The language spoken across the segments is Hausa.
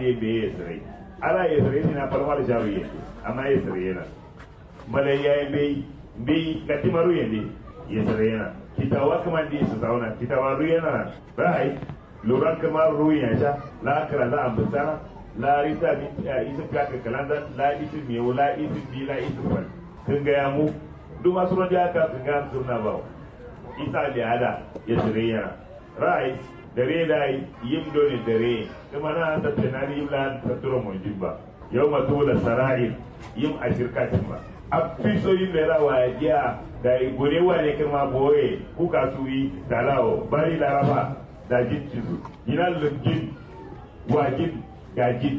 da be yesre ala yesre ni na palma da jaru ye amma yesre yana malai ya be be katimaru yende yesre yana kitawa kaman di su zauna kitawa ru yana bai luran kamar ruwan ya sha la kara la ambata la rita bi isa ka ka kalanda la isi mi la isi bi la isi fal kun ga ya mu duk masu ran da ka kun ga sunna ba isa da ada ya sirriya rai dare da yim dole dare kuma na ta tunani yim la ta turo mun jibba yau ma tola sara'ir yim a shirkatin ba a fiso yin da rawa ya giya da gure wa ne kuma boye kuka su yi dalawo bari laraba da jin cizo ina lungin wajin gajin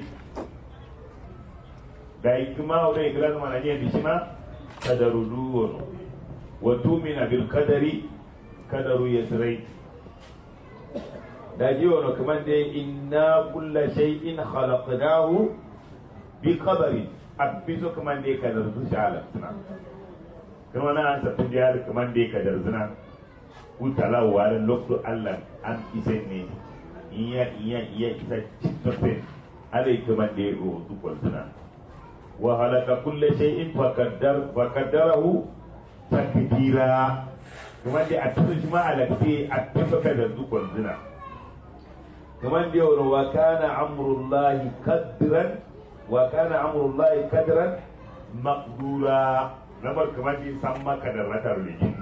da ikima wa ikira zama na niyan dishima kadaru duwon wa tumina bil kadari kadaru yasrai da ji wani kamar da inna kulla shay'in khalaqnahu bi qadari abbiso kamar da kadar su shala kuma na an tafi da kamar da kadar zina utala warin lokto Allah an ise ne iya iya iya isa citote alai kuma da yaro dukkan suna wa halaka kulle shay'in fa qaddar fa qaddarahu takdira kuma da a tsaye shi ma alakte a tabbaka da dukkan suna kuma da yaro wa kana amrullahi qadran wa kana amrullahi qadran maqdura lamar kamar da san maka da ratar lijin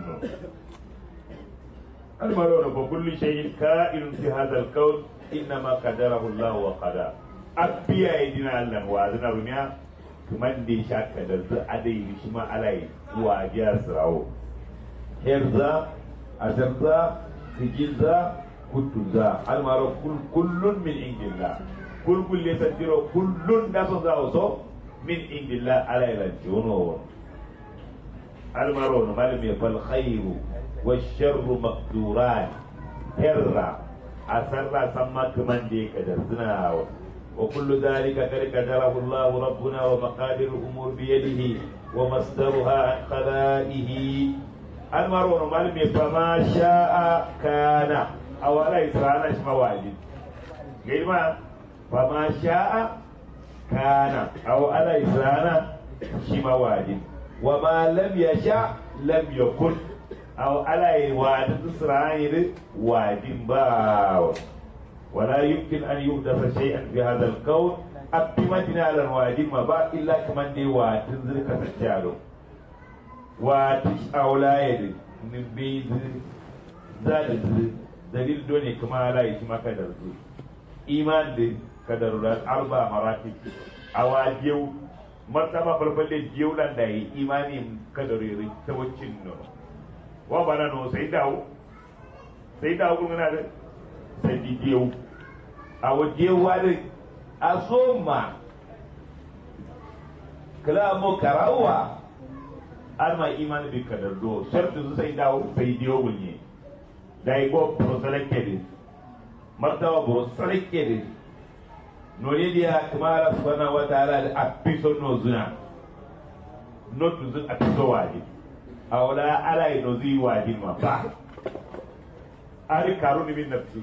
المرون فكل شيء كائن في هذا الكون انما قدره الله وقدر أبيا يدنا الله وأذنا بنيا كمان دي شاك درز أدي بشما علي وأجيا سراو هرزا أزرزا خجزا كتزا المرون كل كل من عند الله كل كل يسجرو كل ناس زاوسو من عند الله على الجنون المرون ما لم يفعل خير والشر مقدوران هرا أسرى سما كمان دي كدر وكل ذلك قد قدره الله ربنا ومقادير الأمور بيده ومصدرها عن قضائه المرون مالمي فما شاء كان أو لا إسرانا اسم واجب غير ما فما شاء كان أو لا إسرانا شما واجب وما لم يشاء لم يكن أو على وعد إسرائيل وعد باو ولا يمكن أن يحدث شيئا في هذا الكون أبتمتنا على الوعد ما با إلا كمان دي وعد ذلك تجعله وعد أولايد من بيز زاد دليل دوني كما لا يسمى كدر إيمان دي كدرات أربع مراتب أواجيو martaba farfalle jiyulan da yi imanin kadarori ta wacin nono wa bana no sai dawo sai dawo kun na da sai di diyo a waje wani a so ma kala mo karawa an ma imani bi kadar do shartu su sai dawo sai diyo bunye da yi go pro selected martaba pro selected no ne dia kamara subhanahu wa ta'ala da apiso no zuna no tu zun apiso waje awla ala no zi waje ma ba ari karuni min nafsi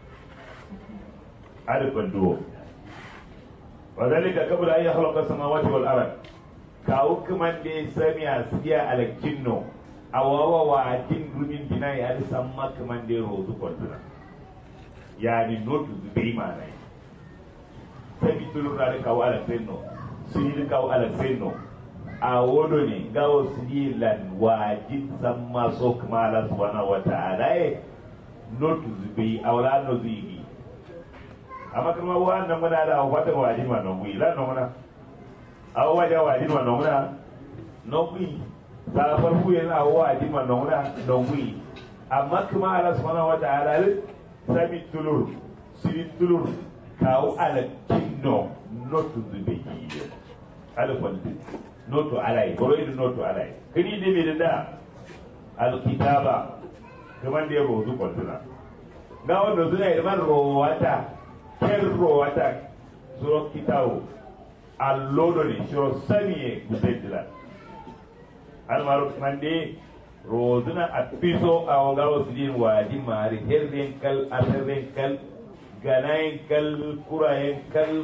ari banduwo وذلك قبل أن يخلق السماوات والأرض كاو كمان دي سميا سيا على الجنو أو هو واجن من بناء هذا سما كمان دي روزو كنتنا يعني نوت زبي معناه sabi tulura da kawo ala fenno su yi kawo ala fenno a wodo ne gawo su yi lan wajin san maso kuma ala subhanahu wa ta'ala e notu zubi awla no zubi amma kuma wa nan muna da wata wajin ma non wi la no muna aw waja wajin ma non muna non wi ta farko yana aw wajin ma non muna non wi amma kuma ala subhanahu wa ta'ala sabi tulur siri tulur kawo ala kinno notu zube yiyo ala kwalde notu alai boro idu notu alai kini de me da al kitaba kaman da yabo zu kwalduna ga wanda zuna yi man rowata ker rowata suro kitawo allodo ne shiro samiye gudendila almaru mande rozuna a piso a wangawa su din wadi mari herden kal aserden kal ganayen kal kurayen kal